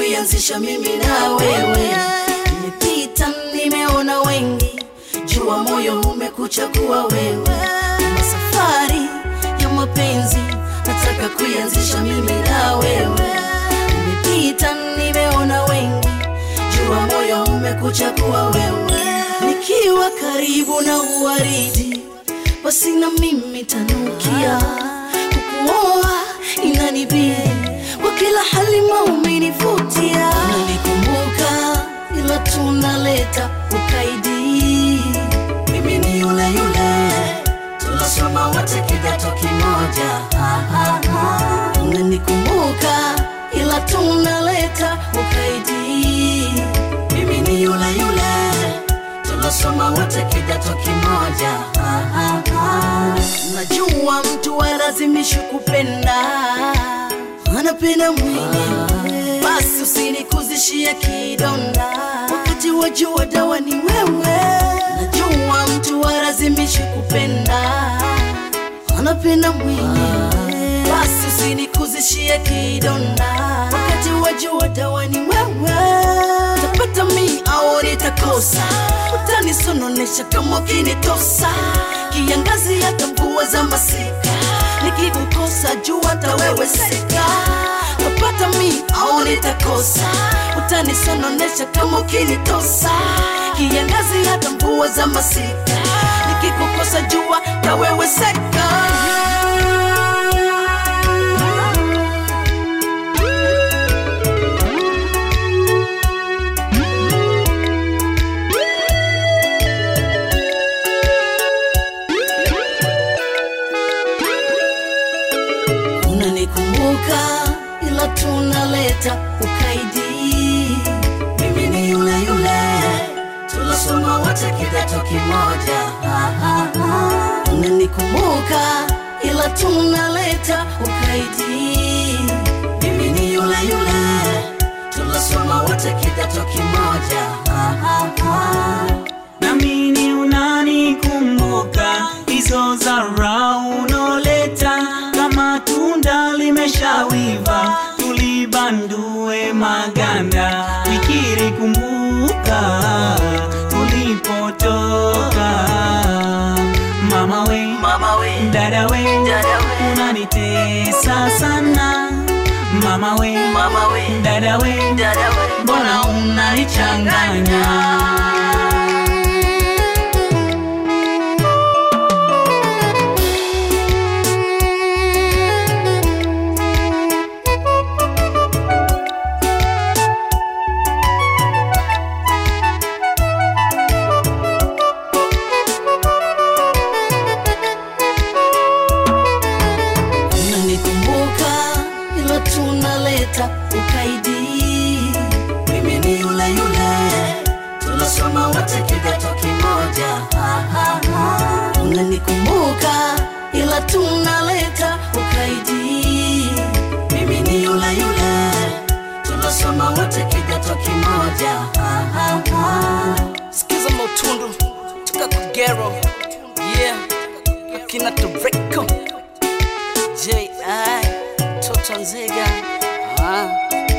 kuianzisha mimi na wewe. Nimepita, nimeona wengi, jua moyo umekuchagua wewe. Kama safari ya mapenzi, nataka kuianzisha mimi na wewe. Nimepita, nimeona wengi, jua moyo umekuchagua wewe. Nikiwa karibu na uwaridi, basi na mimi tanukia kukuoa inanibidi kwa kila hali maumenivutia, unanikumbuka ila tunaleta ukaidi. Mimi ni yule yule tulasoma wote kidato kimoja, Ah, ah, ah. unanikumbuka ila tunaleta ukaidi. Mimi ni yule yule tunasoma wote kidato kimoja. Ah, ah, ah. Najua mtu alazimishi kupenda, anapenda mwenyewe, basi usinikuzishie kidonda, wakati wajua dawa ni wewe. Najua mtu alazimishi kupenda, anapenda mwenyewe, basi usinikuzishie kidonda, wakati wajua dawa ni wewe. Tapata mi au nitakosa, utanisononesha kama ukinitosa, kiangazi hata mvua za masika, nikikukosa jua hata wewe seka. Tapata mi au nitakosa, utanisononesha kama ukinitosa, kiangazi hata mvua za masika, nikikukosa jua hata wewe seka. unanikumbuka ila tunaleta ukaidi. Mimi ni yule yule tulasoma wote kidato kimoja. Ah, ah, ah. Unanikumbuka ila tunaleta ukaidi. Mimi ni yule yule tulasoma wote kidato kimoja. Ah, ah, ah. Namini unanikumbuka hizo zara unoleta, kama tunda limeshawiva tulibandue maganda, fikiri kumbuka tulipotoka. Mama we, Mama we, dada we, Dada we. unanitesa sana. Mama we, mama we, dada we, dada we, mbona unanichanganya? unanikumbuka ila tunaleta ukaidi. Mimi ni yule yule tulasoma wote kidato kimoja. Ah, ah, ah. Unanikumbuka ila tunaleta ukaidi. Mimi ni yule yule tulasoma wote kidato kimoja. Ah, ah, ah. Sikiza Motundu toka Kugero, yeah, akina Toreko J.I. Toto Nzega ah.